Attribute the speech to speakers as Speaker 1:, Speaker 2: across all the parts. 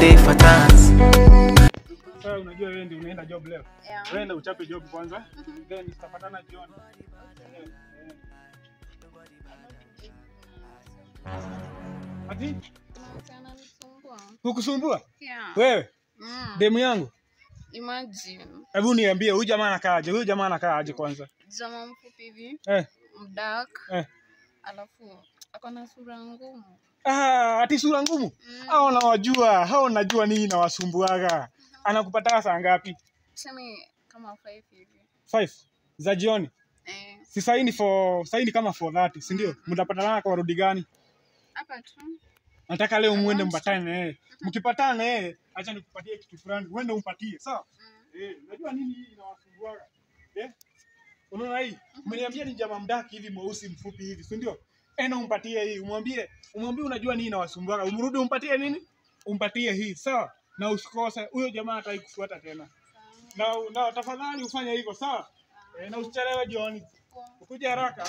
Speaker 1: dey for dance.
Speaker 2: Sasa unajua wewe ndio unaenda job leo.
Speaker 3: Yeah.
Speaker 2: Wewe ndio uchape job kwanza. Then tutapatana jioni. Eh, eh. Ati
Speaker 3: Ananisumbua.
Speaker 2: kukusumbua
Speaker 3: Yeah.
Speaker 2: wewe
Speaker 3: Mm.
Speaker 2: demu yangu?
Speaker 3: Imagine.
Speaker 2: Hebu niambie huyu jamaa anakaa aje? Huyu jamaa anakaa aje kwanza?
Speaker 3: Jamaa mfupi hivi,
Speaker 2: Eh,
Speaker 3: mdark,
Speaker 2: eh.
Speaker 3: alafu ako na sura ngumu.
Speaker 2: Ah, ati sura ngumu?
Speaker 3: Mm.
Speaker 2: Hao nawajua, hao najua nini nawasumbuaga. Anakupata saa ngapi?
Speaker 3: Tuseme kama five hivi.
Speaker 2: 5 za jioni.
Speaker 3: Eh,
Speaker 2: Si saini for saini kama 4:30, si ndio? Mtapatana kwa rudi gani?
Speaker 3: hapa tu.
Speaker 2: Nataka leo muende mpatane na yeye. Mkipatana na yeye, acha nikupatie kitu fulani. Uende umpatie, sawa? Eh, unajua nini hii inawasumbuaga? Eh? Unaona hii? Umeniambia ni jamaa mdaki hivi mweusi mfupi hivi, si ndio? Ena umpatie hii, umwambie, umwambie unajua nini inawasumbuaga. Umrudi umpatie nini? Umpatie hii, sawa? Na usikose huyo jamaa hataki kufuata tena. Na, na tafadhali ufanye hivyo, sawa? Eh, na usichelewe jioni. Ukuje haraka.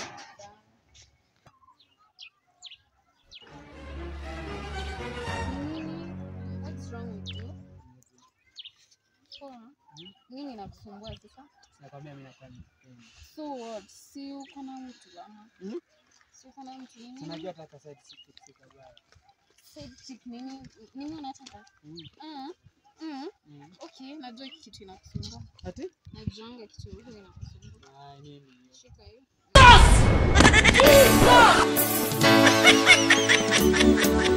Speaker 3: Nini? What's wrong with you? Poa. Nini nakusumbua sasa?
Speaker 4: Nakwambia mimi nafanya.
Speaker 3: So what? Si uko na mtu ama?
Speaker 4: Hmm?
Speaker 3: Si uko na mtu nini?
Speaker 4: Unajua hata kwa side si si kadhaa.
Speaker 3: Side chick nini? Nini unataka?
Speaker 4: Mm.
Speaker 3: Ah. Mm.
Speaker 4: Mm.
Speaker 3: Okay, najua hiki kitu inakusumbua.
Speaker 4: Ati?
Speaker 3: Najuanga kitu hiki inakusumbua.
Speaker 4: Ah, nini?
Speaker 3: Shika hiyo.